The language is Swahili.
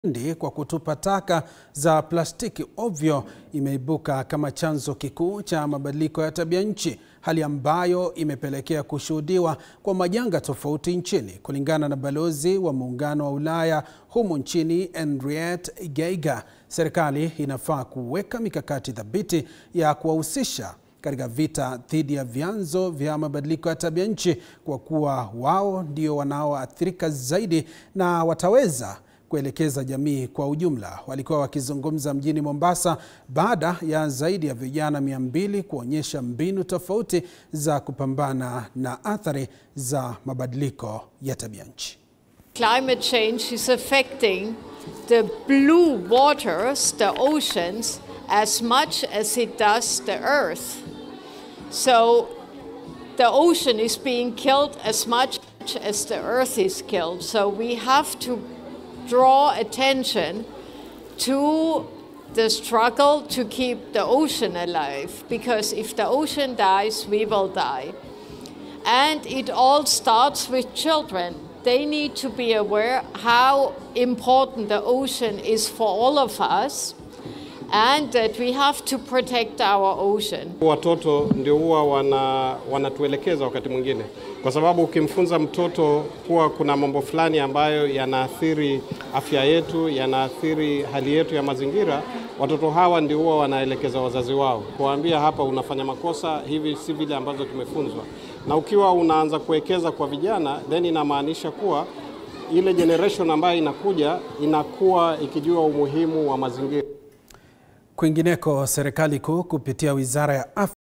Ndi kwa kutupa taka za plastiki ovyo imeibuka kama chanzo kikuu cha mabadiliko ya tabia nchi, hali ambayo imepelekea kushuhudiwa kwa majanga tofauti nchini. Kulingana na balozi wa Muungano wa Ulaya humu nchini Henriette Geiger, serikali inafaa kuweka mikakati thabiti ya kuwahusisha katika vita dhidi ya vyanzo vya mabadiliko ya tabia nchi, kwa kuwa wao ndio wanaoathirika zaidi na wataweza kuelekeza jamii kwa ujumla. Walikuwa wakizungumza mjini Mombasa baada ya zaidi ya vijana mia mbili kuonyesha mbinu tofauti za kupambana na athari za mabadiliko ya tabia nchi. Climate change is affecting the blue waters, the oceans, as much as it does the earth. So the ocean is being killed as much as the earth is killed. So we have to draw attention to the struggle to keep the ocean alive because if the ocean dies, we will die. And it all starts with children. They need to be aware how important the ocean is for all of us and that we have to protect our ocean. Watoto ndio huwa wana, wanatuelekeza wakati mwingine, kwa sababu ukimfunza mtoto kuwa kuna mambo fulani ambayo yanaathiri afya yetu, yanaathiri hali yetu ya mazingira, watoto hawa ndio huwa wanaelekeza wazazi wao, kuwaambia hapa unafanya makosa, hivi si vile ambazo tumefunzwa. Na ukiwa unaanza kuwekeza kwa vijana, then inamaanisha kuwa ile generation ambayo inakuja inakuwa ikijua umuhimu wa mazingira. Kwingineko, serikali kuu kupitia wizara ya afya